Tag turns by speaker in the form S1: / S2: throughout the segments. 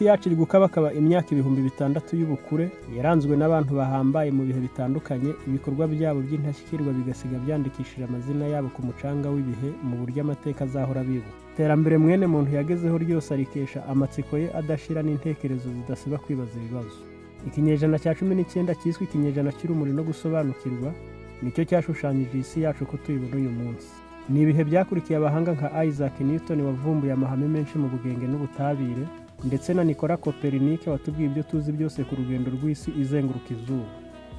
S1: yacu iri gukabakaba imyaka ibihumbi bitandatu y'ubukure yaranzwe n'abantu bahambaye mu bihe bitandukanye ibikorwa byabo by'intashyikirwa bigasiga byandikishije amazina yabo ku mucanga w'ibihe mu buryo amateka azahora abibuka iterambere mwene muntu yagezeho ryose arikesha amatsiko ye adashira n'intekerezo zidasiba kwibaza ibibazo ikinyejana cya cumi n'icyenda cyiswe ikinyejana cy'urumuri no gusobanukirwa nicyo cyashushanyije isi yacu ko tuyibona uyu munsi ni ibihe byakurikiye abahanga nka isaac newton wavumbuye amahame menshi mu bugenge n'ubutabire ndetse na nikora copernike watubwiye ibyo tuzi byose ku rugendo rw'isi izenguruka izuba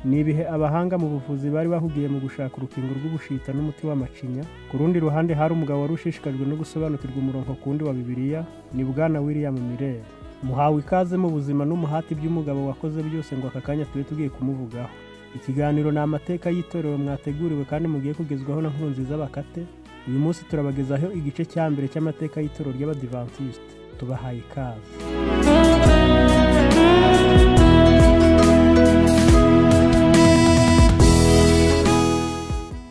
S1: ni ibihe abahanga mu buvuzi bari bahugiye mu gushaka urukingo rw'ubushita n'umuti w'amacinya ku rundi ruhande hari umugabo wari ushishikajwe no gusobanukirwa umurongo ku wundi wa bibiliya ni bwana william mirere muhawe ikaze mu buzima n'umuhati by'umugabo wakoze byose ngo aka kanya tube tugiye kumuvugaho ikiganiro ni amateka y'itorero mwateguriwe kandi mugiye kugezwaho na nkuru nziza bakate uyu munsi turabagezaho igice cya mbere cy'amateka y'itorero ry'abadivantisite tubahaye ikaze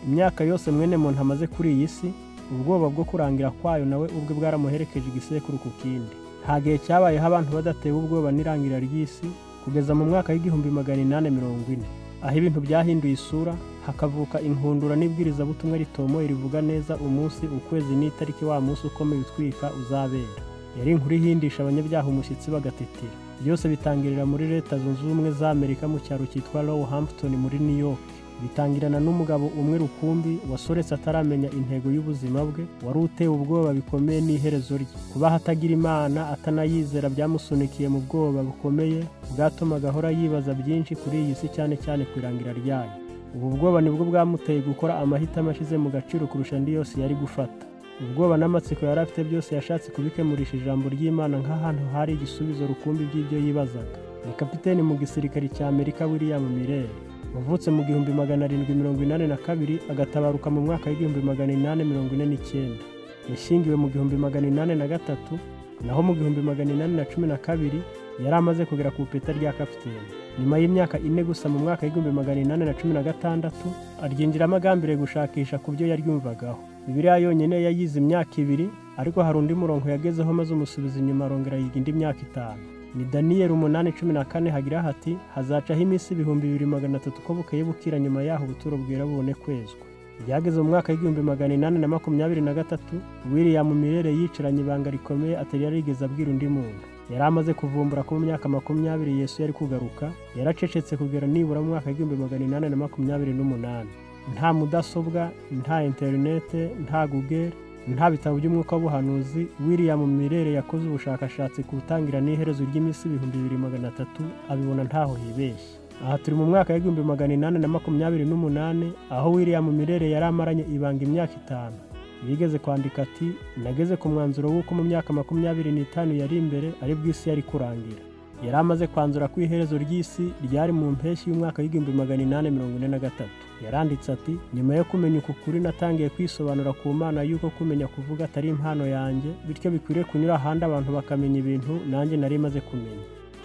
S1: imyaka yose mwene muntu amaze kuri iyi si ubwoba bwo kurangira kwayo nawe ubwe bwaramuherekeje igisekuru ku kindi nta gihe cyabayeho abantu badatewe ubwoba n'irangira ry'isi kugeza mu mwaka w'igihumbi magana inani mirongo ine aho ibintu byahinduye isura hakavuka inkundura n'ibwirizabutumwa ritomoye rivuga neza umunsi ukwezi n'itariki wa munsi ukomeye utwika uzabera yari inkuru ihindisha abanyabyaha umushyitsi bagatetera byose bitangirira muri leta zunze ubumwe za amerika mu cyaro cyitwa lowu hampton muri new york bitangirana n'umugabo umwe rukumbi wasoretse ataramenya intego y'ubuzima bwe wari utewe ubwoba bikomeye n'iherezo rye kuba atagira imana atanayizera byamusunikiye mu bwoba bukomeye bwatumaga ahora yibaza byinshi kuri iyi si cyane cyane ku irangira ryayo ubu bwoba nibwo bwamuteye gukora amahitamo ashize mu gaciro kurusha andi yose yari gufata ubwoba n'amatsiko yari afite byose yashatse kubikemurisha ijambo ry'imana nk'ahantu hari igisubizo rukumbi by'ibyo yibazaga ni kapiteni mu gisirikare cya amerika william mirere wavutse mu gihumbi magana arindwi mirongo inani na kabiri agatabaruka mu mwaka w'igihumbi magana inani mirongo ine n'icyenda yashyingiwe mu gihumbi magana inani na gatatu naho mu gihumbi magana inani na cumi na kabiri yari amaze kugera ku ipeta rya kapiteni nyuma y'imyaka ine gusa mu mwaka w'igihumbi magana inani na cumi na gatandatu aryinjiramo agambiriye gushakisha ku byo yaryumvagaho bibiriya yonyine yayize imyaka ibiri ariko hari undi murongo yagezeho maze umusubiza inyuma arongera yiga indi myaka itanu ni daniyeli umunani cumi na kane hagira hati hazacaho iminsi ibihumbi bibiri magana atatu ko bukeye bukira nyuma yaho ubuturo bwera bubone kwezwa byageze mu mwaka w'igihumbi magana inani na makumyabiri na gatatu william mirere yicaranye ibanga rikomeye atari yari yigeze abwira undi muntu yari amaze kuvumbura ko mu myaka makumyabiri yesu yari kugaruka yaracecetse kugera nibura mu mwaka w'igihumbi magana inani na makumyabiri n'umunani nta mudasobwa nta interinete nta google nta bitabo by'umwuka w'ubuhanuzi william mirere yakoze ubushakashatsi ku gutangira n'iherezo ry'iminsi ibihumbi bibiri magana atatu abibona ntaho yibeshye aha turi mu mwaka w'igihumbi magana inani na makumyabiri n'umunani aho william mirere yari amaranye ibanga imyaka itanu yigeze kwandika ati nageze ku mwanzuro w'uko mu myaka makumyabiri n'itanu yari imbere ari bw'isi yari kurangira yari amaze kwanzura ko iherezo ry'isi ryari mu mpeshyi y'umwaka w'igihumbi magana inani mirongo ine na gatatu yaranditse ati nyuma yo kumenya uku kuri natangiye kwisobanura ku mana y'uko kumenya kuvuga atari impano yanjye bityo bikwiriye kunyura ahandi abantu bakamenya ibintu nanjye nari maze kumenya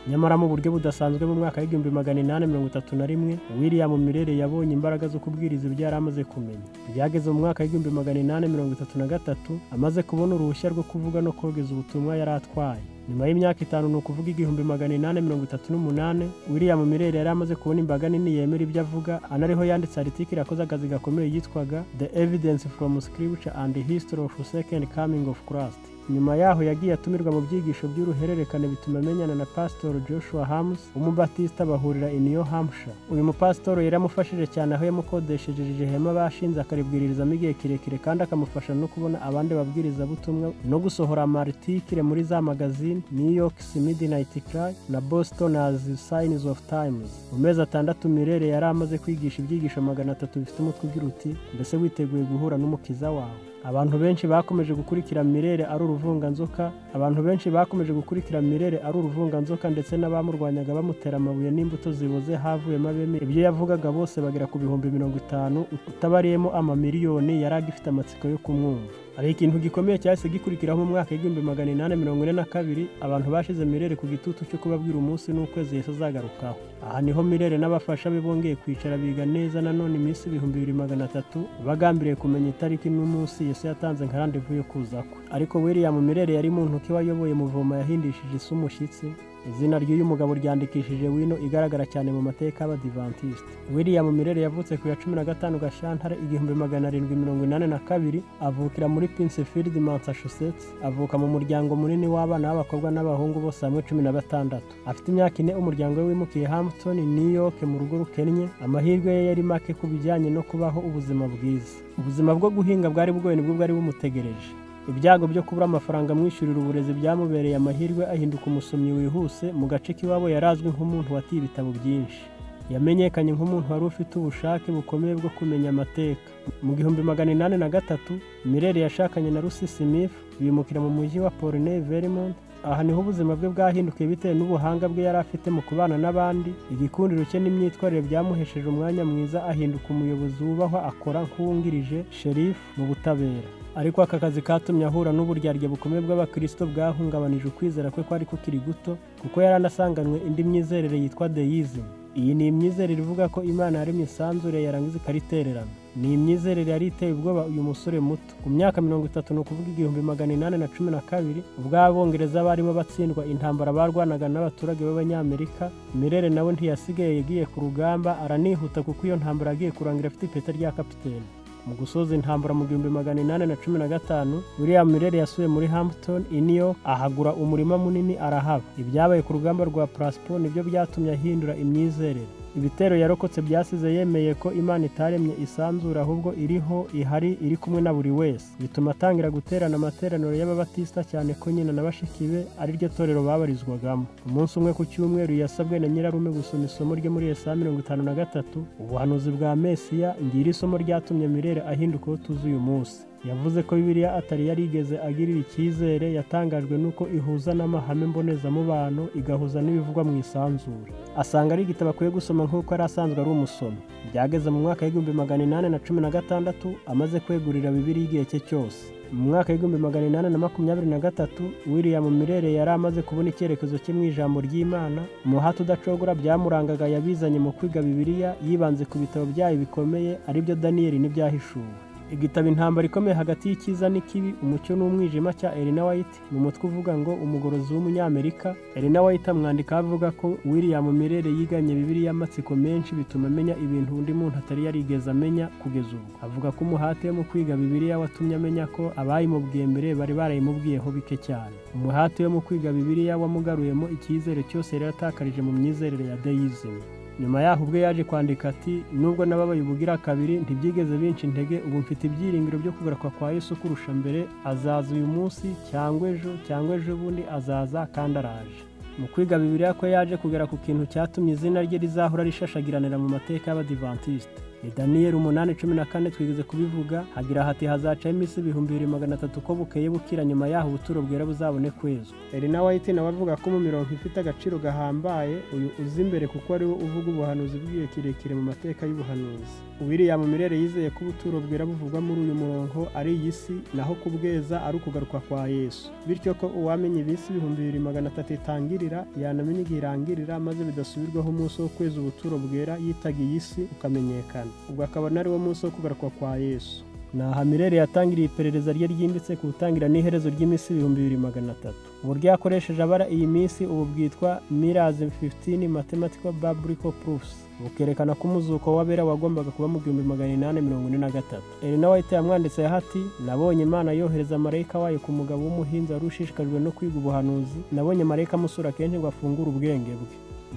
S1: nyamara mu buryo budasanzwe mu mwaka w'igihumbi magana inani mirongo itatu na rimwe william mirere yabonye imbaraga zo kubwiriza ibyo yari amaze kumenya byageze mu mwaka w'igihumbi magana inani mirongo itatu na gatatu amaze kubona uruhushya rwo kuvuga no kogeza ubutumwa yari atwaye nyuma y'imyaka itanu ni ukuvuga igihumbi magana inani mirongo itatu n'umunani william mirere yari amaze kubona imbaga nini yemera ibyo avuga anariho yanditse aritikiri yakoze akazi gakomeye yitwaga the evidence from scripture and the history of second coming of christ nyuma yaho yagiye atumirwa mu byigisho by'uruhererekane bituma amenyana na pasitoro joshua hams w'umubatisita bahurira i new hampshire uyu mupasitoro yaramufashije cyane aho yamukodesheje ihema bashinze akaribwirizamo igihe kirekire kandi akamufasha no kubona abandi babwirizabutumwa no gusohora amaritike muri za magazine new york midnight cry na boston as signs of times mu mezi atandatu mirere yari amaze kwigisha ibyigisho magana atatu bifite umutwe ugira uti mbese witeguye guhura n'umukiza wawe abantu benshi bakomeje gukurikira mirere ari uruvunganzoka abantu benshi bakomeje gukurikira mirere ari uruvunganzoka ndetse n'abamurwanyaga bamutera amabuye n'imbuto ziboze havuyemo abemeye ibyo yavugaga bose bagera ku bihumbi mirongo itanu utabariyemo amamiliyoni yari agifite amatsiko yo kumwumva hari ikintu gikomeye cyahise gikurikiraho mu mwaka w'igihumbi magana inani mirongo ine na kabiri abantu bashize mirere ku gitutu cyo kubabwira umunsi n'ukwezi yahise azagarukaho aha niho mirere n'abafasha be bongeye kwicara biga neza nanone iminsi ibihumbi bibiri magana atatu bagambiriye kumenya itariki n'umunsi yesu yatanze nka randevu yo kuza kwe ariko william mirere yari mu ntoki wayoboye muvomo yahindishije isi umushyitsi izina ry'uyu mugabo ryandikishije wino igaragara cyane mu mateka y'abadivantisite william mirere yavutse ku ya cumi na gatanu gashantare igihumbi magana arindwi mirongo inani na kabiri avukira muri pincefield massachusetts avuka mu muryango munini w'abana b'abakobwa n'abahungu bose hamwe cumi na batandatu afite imyaka ine umuryango we wimukiye hampton new york mu rugo rukennye amahirwe ye yari make ku bijyanye no kubaho ubuzima bwiza ubuzima bwo guhinga bwari bugoye nibwo bwari bumutegereje ibyago byo kubura amafaranga amwishyurira uburezi byamubereye amahirwe ahinduka umusomyi wihuse mu gace k'iwabo yari azwi nk'umuntu watiye ibitabo byinshi yamenyekanye nk'umuntu wari ufite ubushake bukomeye bwo kumenya amateka mu gihumbi magana inani na gatatu mirere yashakanye na rusi smith bimukira mu mujyi wa pauline vermont aha niho ubuzima bwe bwahindukiye bitewe n'ubuhanga bwe yari afite mu kubana n'abandi igikundiro cye n'imyitwarire byamuhesheje umwanya mwiza ahinduka umuyobozi wubahwa akora nk'uwungirije sherifu mu butabera ariko aka kazi katumye ahura n'uburyarya bukomeye bw'abakristo bwahungabanije ukwizera kwe kwari kukiri guto kuko yari anasanganywe indi myizerere yitwa deyizimu iyi ni imyizerere ivuga ko imana yaremye isanzure yarangiza ikaritererana ni imyizerere yari iteye ubwoba uyu musore muto ku myaka mirongo itatu ni ukuvuga igihumbi magana inani na cumi na kabiri ubwo abongereza barimo batsindwa intambara barwanaga n'abaturage b'abanyamerika mirere nawe ntiyasigaye yagiye ku rugamba aranihuta kuko iyo ntambara yagiye kurangira afite ipeta rya kapitene mu gusoza intambara mu gihumbi magana inani na cumi na gatanu william mirere yasuye muri hampton iniyo ahagura umurima munini arahaba ibyabaye ku rugamba rwa purasipo nibyo byatumye ahindura imyizerere ibitero yarokotse byasize yemeye ko imana itaremye isanzura ahubwo iriho ihari iri kumwe na buri wese bituma atangira guterana amateraniro y'ababatisita cyane ko nyina na bashiki be ari ryo torero babarizwagamo umunsi umwe ku cyumweru yasabwe na nyirarume gusoma isomo ryo muri esaya mirongo itanu na gatatu ubuhanuzi bwa mesiya ngiri isomo ryatumye mirere ahinduka uwo tuzi uyu munsi yavuze ko bibiliya atari yarigeze agirira icyizere yatangajwe n'uko ihuza n'amahame mbonezamubano igahuza n'ibivugwa mu isanzure asanga ari igitabo akwiye gusoma nk'uko yari asanzwe ari umusomi byageze mu mwaka w'igihumbi magana inani na cumi na gatandatu amaze kwegurira bibiri y'igihe cye cyose mu mwaka w'igihumbi magana inani na makumyabiri na gatatu william mirere yari amaze kubona icyerekezo cye mu ijambo ry'imana umuhati udacogora byamurangaga yabizanye mu kwiga bibiliya yibanze ku bitabo byayo bikomeye aribyo daniyeli n'ibyahishuwe igitabo intambara ikomeye hagati y'icyiza n'ikibi umucyo n'umwijima cya Elena White mu mutwe uvuga ngo umugorozi w'umunyamerika Elena White amwandikaho avuga ko William Mirere yiganye bibiliya amatsiko menshi bituma amenya ibintu undi muntu atari yarigeze amenya kugeza ubu avuga ko umuhate wo mu kwiga bibiliya watumye amenya ko abayimubwiye mbere bari barayimubwiyeho bike cyane umuhate wo mu kwiga bibiliya wamugaruyemo icyizere cyose yari yatakarije mu myizerere ya deyizimu nyuma yaho ubwe yaje kwandika ati nubwo nababaye ubugira kabiri ntibyigeze binshi intege ubu mfite ibyiringiro byo kugaruka kwa yesu kurusha mbere azaza uyu munsi cyangwa ejo cyangwa ejo bundi azaza kandi araje mu kwiga bibiriya ko yaje kugera ku kintu cyatumye izina rye rizahora rishashagiranira mu mateka y'abadivantisite ni daniyeli umunani cumi na kane twigeze kubivuga hagira hati hazacaho iminsi ibihumbi bibiri magana atatu ko bukeye bukira nyuma yaho ubuturo bwera buzabone kwezwa elena white nawe avuga ko mu mirongo ifite agaciro gahambaye uyu uzi imbere kuko ari we uvuga ubuhanuzi bw'igihe kirekire mu mateka y'ubuhanuzi william mirere yizeye ko ubuturo bwera buvugwa muri uyu murongo ari iyi si naho kubweza ari ukugaruka kwa yesu bityo ko uwamenye ibisi ibihumbi bibiri magana atatu itangirira yanamenya igihe irangirira maze bidasubirwaho umunsi wo kweza ubuturo bwera yitaga iyi si ukamenyekana ubwo akaba ari wo munsi wo kugaruka kwa yesu ni aha mirere yatangiriye iperereza rye ryimbitse ku gutangira n'iherezo ry'iminsi ibihumbi bibiri magana atatu uburyo yakoresheje abara iyi minsi ubu bwitwa mirazi 15 mathematical biblical proofs bukerekana ko umuzuko w'abera wagombaga kuba mu gihumbi magana inani mirongo ine na gatatu elena white yamwanditse hati nabonye imana yohereza marayika wayo ku mugabo w'umuhinzi wari ushishikajwe no kwiga ubuhanuzi nabonye marayika amusura kenshi ngo afungure ubwenge bwe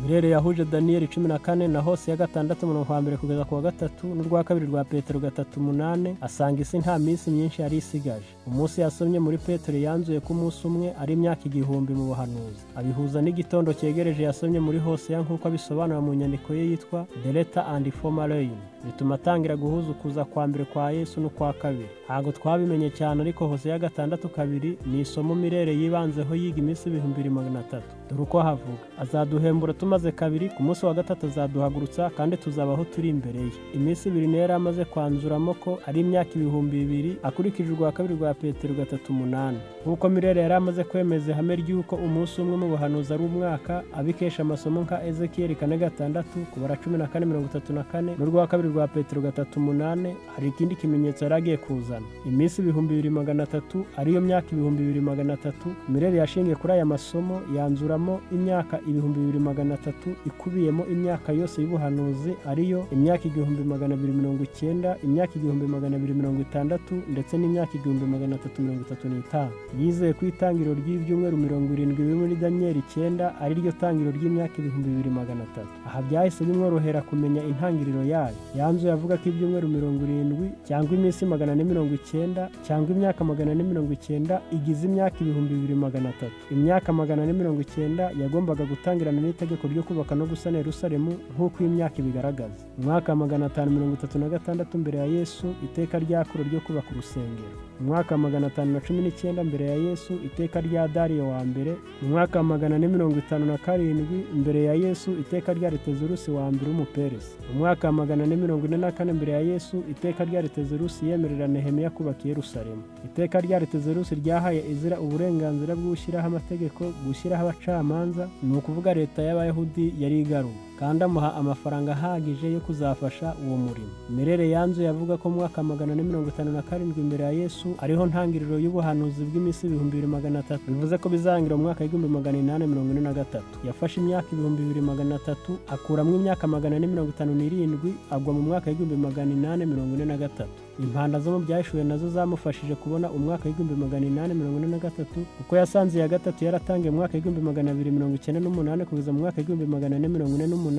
S1: mirere yahuje daniyeli cumi na kane na hose ya gatandatu umurongo wa mbere kugeza ku wa gatatu n'urwa kabiri rwa petero gatatu umunani asanga isi nta minsi myinshi yari isigaje umunsi yasomye muri petero yanzuye ko umunsi umwe ari imyaka igihumbi mu buhanuzi abihuza n'igitondo cyegereje yasomye muri hose ya nk'uko abisobanura mu nyandiko ye yitwa the letter and former rain bituma atangira guhuza ukuza kwa mbere kwa yesu n'ukwa kabiri ntabwo twabimenye cyane ariko hose ya gatandatu kabiri ni isomo mirere yibanzeho yiga iminsi ibihumbi bibiri magana atatu dore uko havuga azaduhembura tumaze kabiri ku munsi wa gatatu azaduhagurutsa kandi tuzabaho turi imbere ye iminsi ibiri niyo yari amaze kwanzuramo ko ari imyaka ibihumbi bibiri akurikije urwa kabiri rwa petero gatatu umunani nk'uko mirere yari amaze kwemeza ihame ry'uko umunsi umwe mu buhanuzi ari umwaka abikesha amasomo nka ezekiyeli kane gatandatu kubara cumi na kane mirongo itatu na kane n'urwa kabiri rwa petero gatatu umunani hari ikindi kimenyetso yari agiye kuzana iminsi ibihumbi bibiri magana atatu ariyo myaka ibihumbi bibiri magana atatu mirere yashingiye kuri aya masomo yanzuramo imyaka ibihumbi bibiri magana atatu ikubiyemo imyaka yose y'ubuhanuzi ariyo imyaka igihumbi magana abiri mirongo icyenda imyaka igihumbi magana abiri mirongo itandatu ndetse n'imyaka igihumbi magana atatu mirongo itatu n'itanu yizeye ko itangiriro ry'ibyumweru mirongo irindwi biri muri daniyeli icyenda ari ryo tangiriro ry'imyaka ibihumbi bibiri magana atatu aha byahise bimworohera kumenya intangiriro yayo yanzuye avuga ko ibyumweru mirongo irindwi cyangwa iminsi magana ane mirongo icyenda cyangwa imyaka magana ane mirongo icyenda igize imyaka ibihumbi bibiri magana atatu imyaka magana ane mirongo icyenda yagombaga gutangirana n'itegeko ryo kubaka no gusana yerusalemu nk'uko iyi myaka ibigaragaza mu mwaka wa magana atanu mirongo itatu na gatandatu mbere ya yesu iteka ryakuro ryo kubaka urusengero mu mwaka wa magana atanu na cumi n'icyenda mbere ya yesu iteka rya dariyo wa mbere mu mwaka wa magana ane mirongo itanu na karindwi mbere ya yesu iteka rya retezurusi wa mbere w'umuperesi mu mwaka wa magana ane mirongo ine na kane mbere ya yesu iteka rya retezurusi yemerera nehemiya kubaka i yerusalemu iteka rya retezurusi ryahaye izira uburenganzira bwo gushyiraho amategeko gushyiraho abacamanza ni ukuvuga leta y'abayahudi yari igaruwe kandi amuha amafaranga ahagije yo kuzafasha uwo murimo merere yanzuye avuga ko mu mwaka magana ane mirongo itanu na karindwi imbere ya yesu ariho ntangiriro y'ubuhanuzi bw'iminsi ibihumbi bibiri magana atatu bivuze ko bizarangira mu mwaka w'igihumbi magana inani mirongo ine na gatatu yafashe imyaka ibihumbi bibiri magana atatu akuramo imyaka magana ane mirongo itanu n'irindwi agwa mu mwaka w'igihumbi magana inani mirongo ine na gatatu impanda zo mu byashuwe nazo zamufashije kubona umwaka w'igihumbi magana inani mirongo ine na gatatu kuko yasanze iya gatatu yaratangiye mu mwaka w'igihumbi magana abiri mirongo icyenda n'umunani kugeza mu mwaka w'igihumbi magana ane mirongo ine n'umunani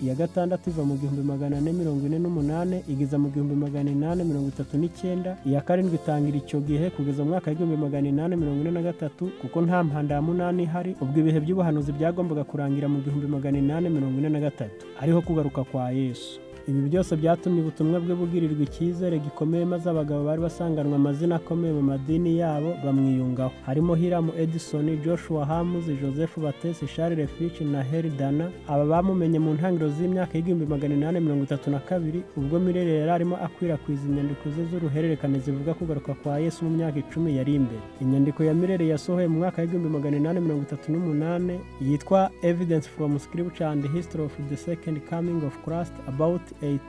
S1: iya gatandatu iva mu gihumbi magana ane mirongo ine n'umunani igeza mu gihumbi magana inani mirongo itatu n'icyenda iya karindwi itangira icyo gihe kugeza mu mwaka w'igihumbi magana inani mirongo ine na gatatu kuko nta mpanda ya munani ihari ubwo ibihe by'ubuhanuzi byagombaga kurangira mu gihumbi magana inani mirongo ine na gatatu ariho kugaruka kwa yesu ibi byose byatumye ubutumwa bwe bugirirwa icyizere gikomeye maze abagabo bari basanganwe amazina akomeye mu madini yabo bamwiyungaho harimo hiramu edison joshua hamuzi joseph batesi charles fitch na heri dana aba bamumenye mu ntangiriro z'imyaka y'igihumbi magana inani mirongo itatu na kabiri ubwo mirere yari arimo akwirakwiza inyandiko ze z'uruhererekane zivuga kugaruka kwa yesu mu myaka icumi yari imbere inyandiko ya mirere yasohoye mu mwaka w'igihumbi magana inani mirongo itatu n'umunani yitwa evidence from scripture and history of the second coming of christ about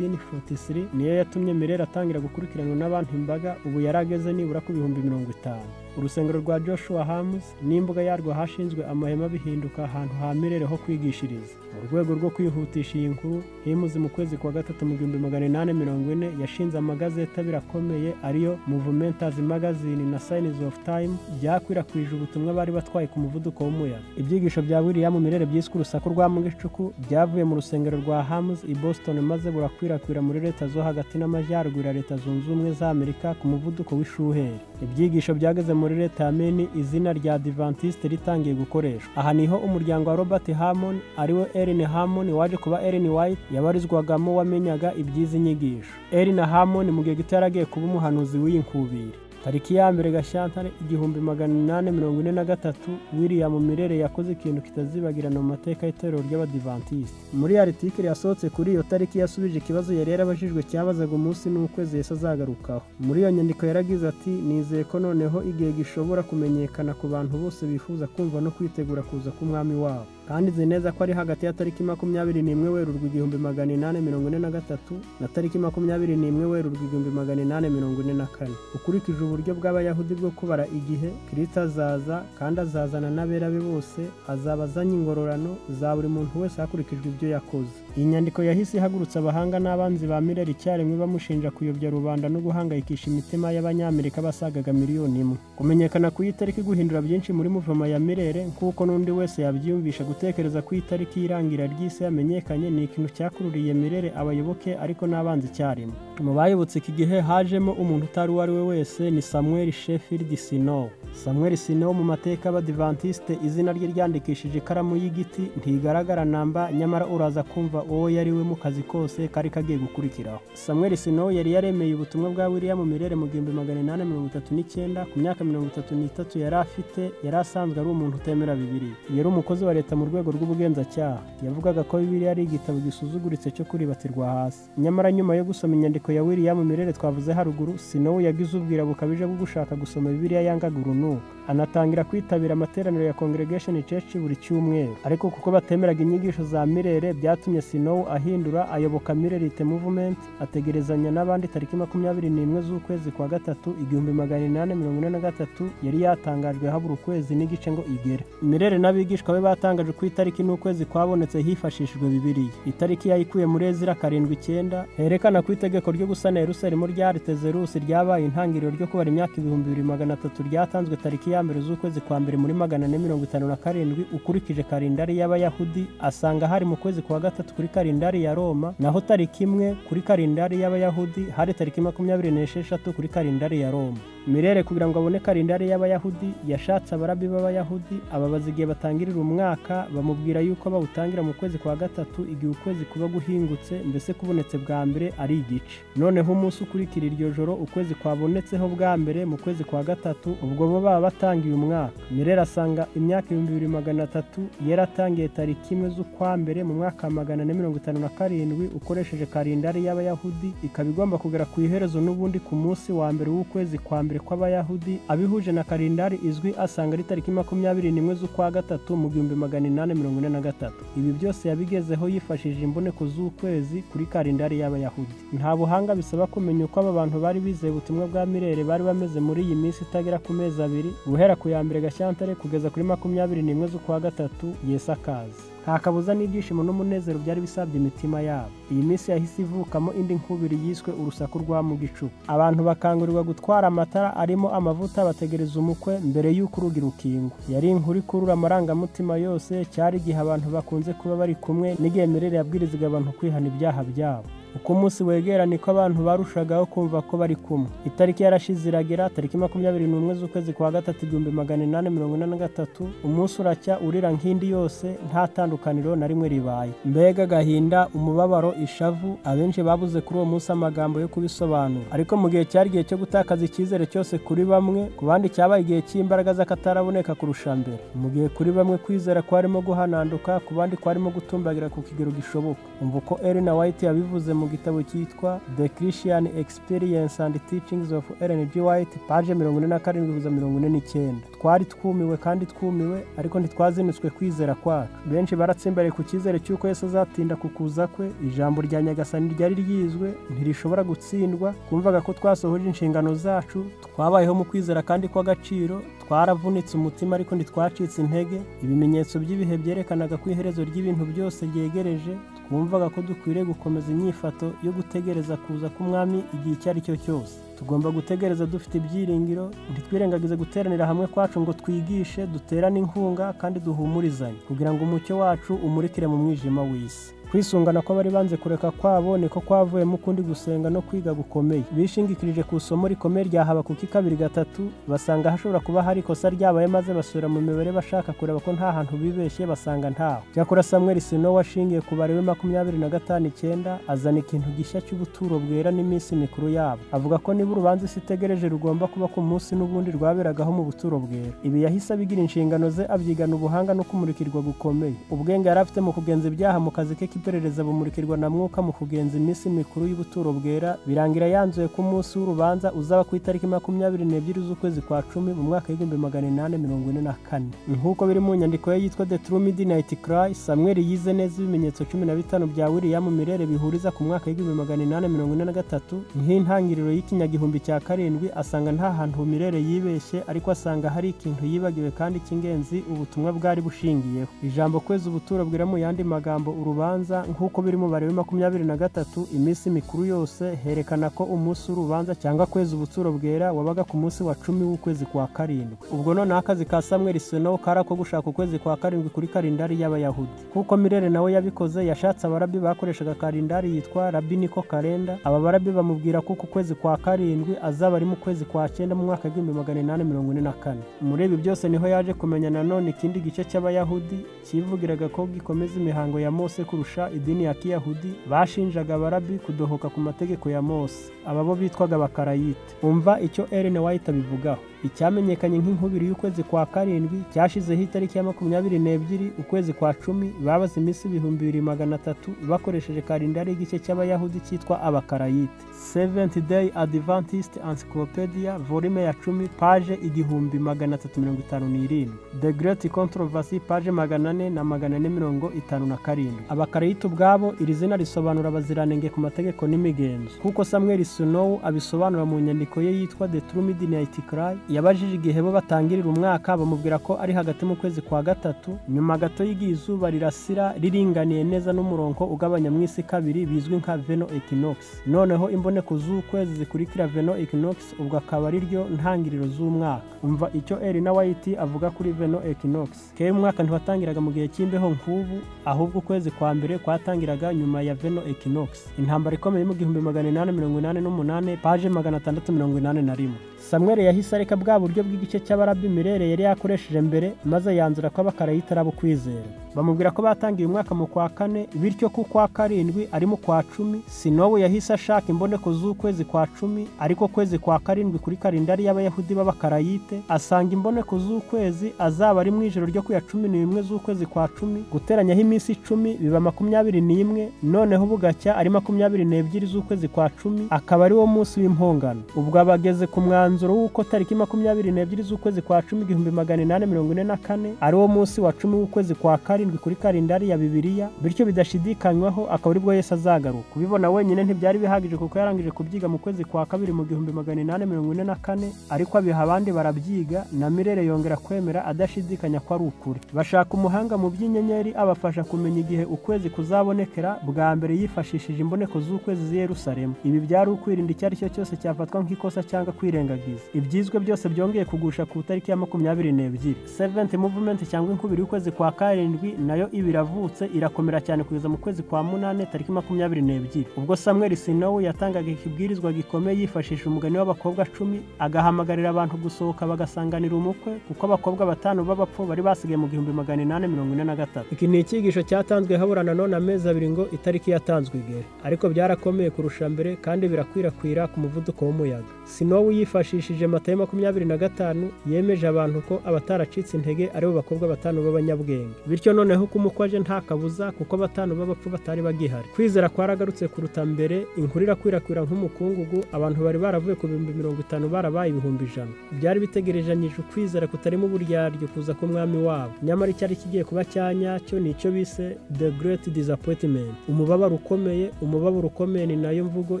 S1: 1843 niyo yatumye Mirera atangira gukurikiranwa n'abantu imbaga ubu yarageze nibura ku bihumbi mirongo itanu urusengero rwa joshua hamus n'imbuga yarwo hashinzwe amahema bihinduka ahantu ha mirere ho kwigishiriza mu rwego rwo kwihutisha iyi nkuru himuzi mu kwezi kwa gatatu mu gihumbi magana inani mirongo ine yashinze amagazeti abiri akomeye ariyo movumentas magazine na sayinizi ofu tayimu byakwirakwije ubutumwa bari batwaye ku muvuduko w'umuyaga ibyigisho bya wiriyamu mirere byiswe urusaku rwa mugicuku byavuye mu rusengero rwa hamus i boston maze burakwirakwira muri leta zo hagati n'amajyaruguru ya leta zunze ubumwe za amerika ku muvuduko w'ishuheri ibyigisho byageze muri leta ya meni izina rya adventiste ritangiye gukoreshwa aha niho umuryango wa robert hamon ari we erin hamon waje kuba erin white yabarizwagamo wamenyaga iby'izi nyigisho erin hamon mu gihe gito yaragiye kuba umuhanuzi w'iyi nkubiri tariki ya mbere gashyantare igihumbi magana inani mirongo ine na gatatu william mirere yakoze ikintu kitazibagirana mu mateka y'itorero ry'abadivantisite muri aritikiri yasohotse kuri iyo tariki yasubije ikibazo yari yarabajijwe cyabazaga umunsi n'ukwezi yesu azagarukaho muri iyo nyandiko yaragize ati nizeye ko noneho igihe gishobora kumenyekana ku bantu bose bifuza kumva no kwitegura kuza k'umwami wabo kandi nzi neza ko ari hagati ya tariki makumyabiri n'imwe werurwa igihumbi magana inani mirongo ine na gatatu na tariki makumyabiri n'imwe werurwa igihumbi magana inani mirongo ine na kane ukurikije uburyo bw'abayahudi bwo kubara igihe kirisita azaza kandi azazana n'abera be bose azaba azanye ingororano za buri muntu wese hakurikijwe ibyo yakoze iyi nyandiko yahise ihagurutsa abahanga n'abanzi ba mireri icyarimwe bamushinja kuyobya rubanda no guhangayikisha imitima y'abanyamerika basagaga miliyoni imwe kumenyekana ku itariki guhindura byinshi muri muvoma ya mirere nk'uko n'undi wese yabyiyumvisha gutekereza ko itariki y'irangira ry'isi yamenyekanye ni ikintu cyakururiye mirere abayoboke ariko n'abanzi icyarimwe mu bayobotse iki gihe hajemo umuntu utari uwo ari we wese ni samuel sheffield sinow samuel sinow mu mateka y'abadivantisite izina rye ryandikishije ikaramu y'igiti ntigaragara namba nyamara uraza kumva uwo yari we mu kazi kose kari kagiye gukurikiraho samuel sinowu yari yaremeye ubutumwa bwa wiriya mu mirere mu gihumbi magana inani mirongo itatu n'icyenda ku myaka mirongo itatu n'itatu yari afite yari asanzwe ari umuntu utemera bibiri yari umukozi wa leta mu rwego rw'ubugenzacyaha yavugaga ko bibiriya ari igitabo gisuzuguritse cyo kuribatirwa hasi nyamara nyuma yo gusoma inyandiko ya wiriya mu mirere twavuze haruguru sinowu yagize ubwira bukabije bwo gushaka gusoma bibiriya yangaga urunuka anatangira kwitabira amateraniro ya congregation church buri cyumweru ariko kuko batemeraga inyigisho za mirere byatumye sinowu ahindura ayoboka mirerite movement ategerezanya n'abandi tariki makumyabiri n'imwe z'ukwezi kwa gatatu igihumbi magana inani mirongo ine na gatatu yari yatangajwe habura ukwezi n'igice ngo igere mirere n'abigishwa be batangaje ko itariki n'ukwezi kwabonetse hifashishijwe bibiriya itariki yayikuye muri ezira karindwi icyenda herekana ku itegeko ryo gusana yerusalemu rya aritezerusi ryabaye intangiriro ryo kubara imyaka ibihumbi bibiri magana atatu ryatanzwe tariki ya mbere z'ukwezi kwa mbere muri magana ane mirongo itanu na karindwi ukurikije karindari y'abayahudi asanga hari mu kwezi kwa gatatu kuri karindari ya roma naho tariki imwe kuri karindari y'abayahudi hari tariki makumyabiri n'esheshatu kuri karindari ya roma mirere kugira ngo abone karindari y'abayahudi yashatse abarabi b'abayahudi ababaza igihe batangirira umwaka bamubwira yuko bawutangira mu kwezi kwa gatatu igihe ukwezi kuba guhingutse mbese kubonetse bwa mbere ari igice noneho umunsi ukurikira iryo joro ukwezi kwabonetseho bwa mbere mu kwezi kwa gatatu ubwo bo baba batangiye umwaka mirere asanga imyaka ibihumbi bibiri magana atatu yaratangiye tariki imwe z'ukwa mbere mu mwaka wa magana ane mirongo itanu na karindwi ukoresheje karindari y'abayahudi ikaba igomba kugera ku iherezo n'ubundi ku munsi wa mbere w'ukwezi kwa mbere kw'abayahudi abihuje na karindari izwi asanga ari tariki makumyabiri n'imwe z'ukwa gatatu mu gihumbi magana inani mirongo ine na gatatu ibi byose yabigezeho yifashishije imboneko z'ukwezi kuri karindari y'abayahudi nta buhanga bisaba kumenya uko aba bantu bari bizeye ubutumwa bwa mirere bari bameze muri iyi minsi itagera ku mezi abiri guhera ku ya mbere gashyantare kugeza kuri makumyabiri n'imwe z'ukwa gatatu yesakazi nta kabuza n'ibyishimo n'umunezero byari bisabye imitima yabo iyi minsi yahise ivukamo indi nkubiri yiswe urusaku rwa mu gicuku abantu bakangurirwa gutwara amatara arimo amavuta bategereza umukwe mbere y'uko urugi rukingwa yari inkuru ikurura amarangamutima yose cyari igihe abantu bakunze kuba bari kumwe n'igihe mirire yabwirizaga abantu kwihana ibyaha byabo uko umunsi wegera niko abantu barushagaho kumva ko bari kumwe itariki yarashize iragera tariki makumyabiri n'umwe z'ukwezi kwa gatatu igihumbi magana inani mirongo ine na gatatu umunsi uracya urira nk'indi yose nta tandukaniro na rimwe ribaye mbega agahinda umubabaro ishavu abenshi babuze kuri uwo munsi amagambo yo kubisobanura ariko mu gihe cyari igihe cyo gutakaza icyizere cyose kuri bamwe ku bandi cyabaye igihe cy'imbaraga z'akataraboneka kurusha mbere mu gihe kuri bamwe kwizera kwarimo guhananduka ku bandi kwarimo gutumbagira ku kigero gishoboka umva uko erina white yabivuze mu gitabo cyitwa the christian experience and teachings of Ellen G. White paje mirongo ine na karindwi guza mirongo ine n'icyenda twari twumiwe kandi twumiwe ariko ntitwazinutswe kwizera kwacu benshi baratsimbariye ku cyizere cy'uko yesu azatinda ku kuza kwe ijambo rya nyagasani ryari ryizwe ntirishobora gutsindwa twumvaga ko twasohoje inshingano zacu twabayeho mu kwizera kandi kw'agaciro twaravunitse umutima ariko ntitwacitse intege ibimenyetso by'ibihe byerekanaga ko iherezo ry'ibintu byose ryegereje twumvaga ko dukwiriye gukomeza inyifato yo gutegereza kuza k'umwami igihe icyo ari cyo cyose tugomba gutegereza dufite ibyiringiro ntitwirengagize guteranira hamwe kwacu ngo twigishe duterane inkunga kandi duhumurizanye kugira ngo umucyo wacu umurikire mu mwijima w'isi kwisungana ko bari banze kureka kwabo niko kwavuyemo ukundi gusenga no kwiga gukomeye bishingikirije ku isomo rikomeye rya habakuki kabiri gatatu basanga hashobora kuba hari ikosa ryabaye maze basubira mu mibare bashaka kureba ko nta hantu bibeshye basanga ntaho cyakora samuel sino washingiye ku bare we makumyabiri na gatanu icyenda azana ikintu gishya cy'ubuturo bwera n'iminsi mikuru yabo avuga ko niba urubanza isi itegereje rugomba kuba ku munsi n'ubundi rwaberagaho mu buturo bwera ibi yahise abigira inshingano ze abyigana ubuhanga no kumurikirwa gukomeye ubwenge yari afite mu kugenza ibyaha mu kazi ke iperereza bumurikirwa na mwuka mu kugenza iminsi mikuru y'ubuturo bwera birangira yanzuye ko umunsi w'urubanza uzaba ku itariki makumyabiri n'ebyiri z'ukwezi kwa cumi mu mwaka w'igihumbi magana inani mirongo ine na kane nk'uko biri mu nyandiko ye yitwa the true midnight cry samuel yize neza ibimenyetso cumi na bitanu bya william mirere bihuriza ku mwaka w'igihumbi magana inani mirongo ine na gatatu nk'intangiriro y'ikinyagihumbi cya karindwi asanga nta hantu mirere yibeshye ariko asanga hari ikintu yibagiwe kandi cy'ingenzi ubutumwa bwari bushingiyeho ijambo kwezi ubuturo bwera mu yandi magambo urubanza nk'uko biri mu barebe makumyabiri na gatatu iminsi mikuru yose herekana ko umunsi w'urubanza cyangwa kwezi ubuturo bwera wabaga ku munsi wa cumi w'ukwezi kwa karindwi ubwo noneho akazi ka samuel seno kari ako gushaka ukwezi kwa karindwi kuri karindari y'abayahudi nk'uko mirere nawe yabikoze yashatse abarabi bakoreshaga karindari yitwa rabiniko karenda aba barabi bamubwira ko uku kwezi kwa karindwi azaba ari mu kwezi kwa cyenda mu mwaka w'igihumbi magana inani mirongo ine na kane muri ibi byose niho yaje kumenya nanone ikindi gice cy'abayahudi kivugiraga ko gikomeza imihango ya mose kurusha abakoresha idini ya kiyahudi bashinjaga abarabi kudohoka ku mategeko ya mose aba bo bitwaga abakarayite umva icyo ellen white abivugaho icyamenyekanye nk'inkubiri y'ukwezi kwa karindwi cyashizeho itariki ya makumyabiri n'ebyiri ukwezi kwa cumi babaze iminsi ibihumbi bibiri magana atatu bakoresheje karindari y'igice cy'abayahudi cyitwa abakarayite seventh day adventist encyclopedia volume ya cumi paje igihumbi magana atatu mirongo itanu n'irindwi the great controversy paje magana ane na magana ane mirongo itanu na karindwi abakarayite ubwabo iri zina risobanura abaziranenge ku mategeko n'imigenzo kuko samuel snow abisobanura mu nyandiko ye yitwa the true midnight cry yabajije igihe bo batangirira umwaka bamubwira ko ari hagati mu kwezi kwa gatatu nyuma gato y'igihe izuba rirasira riringaniye neza n'umurongo ugabanya mu isi kabiri bizwi nka veno equinox noneho imboneko z'ukwezi zikurikira veno equinox ubwo akaba ari ryo ntangiriro z'umwaka umva icyo erina wayiti avuga kuri veno equinox kera umwaka ntiwatangiraga mu gihe cy'imbeho nk'ubu ahubwo ukwezi kwa mbere kwatangiraga nyuma ya veno equinox intambara ikomeye mu gihumbi magana inani mirongo inani n'umunani paje magana atandatu mirongo inani na rimwe samweri yahise areka bwa buryo bw'igice cy'abarabi mirere yari yakoresheje mbere maze yanzura ko abakarayita ari abo kwizera bamubwira ko batangiye umwaka mu kwa kane bityo ko kwa karindwi ari mu kwa cumi sinowu yahise ashaka imboneko z'ukwezi kwa cumi ariko kwezi kwa karindwi kuri karindari y'abayahudi b'abakarayite asanga imboneko z'ukwezi azaba ari mu ijoro ryo ku ya cumi n'imwe z'ukwezi kwa cumi guteranyaho iminsi icumi biba makumyabiri n'imwe noneho bugacya ari makumyabiri n'ebyiri z'ukwezi kwa cumi akaba ari wo munsi w'impongano ubwo abageze ku mwanzuro umwanzuro w'uko tariki makumyabiri n'ebyiri z'ukwezi kwa cumi igihumbi magana inani mirongo ine na kane ari wo munsi wa cumi w'ukwezi kwa karindwi kuri karindari ya bibiliya bityo bidashidikanywaho akaba ari bwo yesu azagaruka kubibona wenyine ntibyari bihagije kuko yarangije kubyiga mu kwezi kwa kabiri mu gihumbi magana inani mirongo ine na kane ariko abiha abandi barabyiga na mirere yongera kwemera adashidikanya ko ari ukuri bashaka umuhanga mu by'inyenyeri abafasha kumenya igihe ukwezi kuzabonekera bwa mbere yifashishije imboneko z'ukwezi z'i yerusalemu ibi byari ukwirinda icyo ari cyo cyose cyafatwa nk'ikosa cyangwa kwirengagiza ibyizwe byose byongeye kugusha ku itariki ya makumyabiri n'ebyiri seventh movement cyangwa inkubiri y'ukwezi kwa karindwi nayo iba iravutse irakomera cyane kugeza mu kwezi kwa munani tariki makumyabiri n'ebyiri ubwo samuel sinowu yatangaga ikibwirizwa gikomeye yifashisha umugani w'abakobwa cumi agahamagarira abantu gusohoka bagasanganira umukwe kuko abakobwa batanu b'abapfu bari basigaye mu gihumbi magana inani mirongo ine na gatatu iki ni icyigisho cyatanzwe habura na none amezi abiri ngo itariki yatanzwe igere ariko byarakomeye kurusha mbere kandi birakwirakwira ku muvuduko w'umuyaga sinowu yifashishije yifashishije matayo makumyabiri na gatanu yemeje abantu ko abataracitse intege aribo bakobwa batanu b'abanyabwenge bityo noneho ko aje nta kabuza kuko batanu b'abapfu batari bagihari kwizera kwaragarutse kuruta mbere inkuru irakwirakwira nk'umukungugu abantu bari baravuye ku bihumbi mirongo itanu barabaye ibihumbi ijana byari bitegerejanyije ukwizera kutarimo uburyaryo kuza k'umwami wabo nyamara icyari kigiye kuba cyanyacyo ni icyo bise the great disappointment umubabaro ukomeye umubabaro ukomeye ni nayo mvugo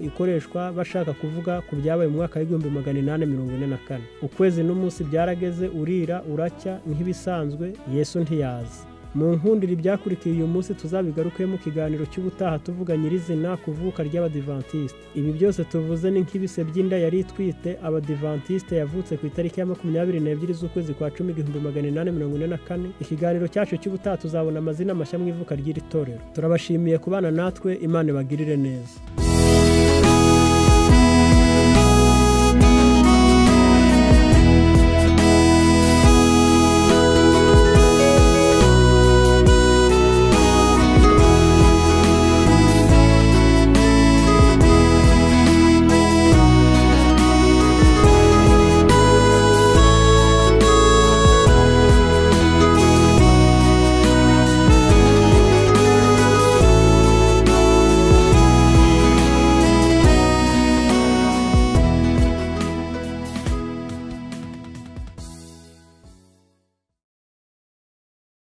S1: ikoreshwa bashaka kuvuga ku byabaye mu mwaka w'igihumbi magana inani mirongo ine na kane ukwezi n'umunsi byarageze urira uracya nk'ibisanzwe yesu ntiyazi mu nkundira ibyakurikiye uyu munsi tuzabigaruke mu kiganiro cy'ubutaha tuvuga nyirizina kuvuka ry'abadivantisite ibi byose tuvuze ni nk'ibise by'inda yari itwite abadivantisite yavutse ku itariki ya makumyabiri n'ebyiri z'ukwezi kwa cumi igihumbi magana inani mirongo ine na kane ikiganiro cyacu cy'ubutaha tuzabona amazina mashya mu ivuka ry'iri torero turabashimiye kubana natwe imana ibagirire neza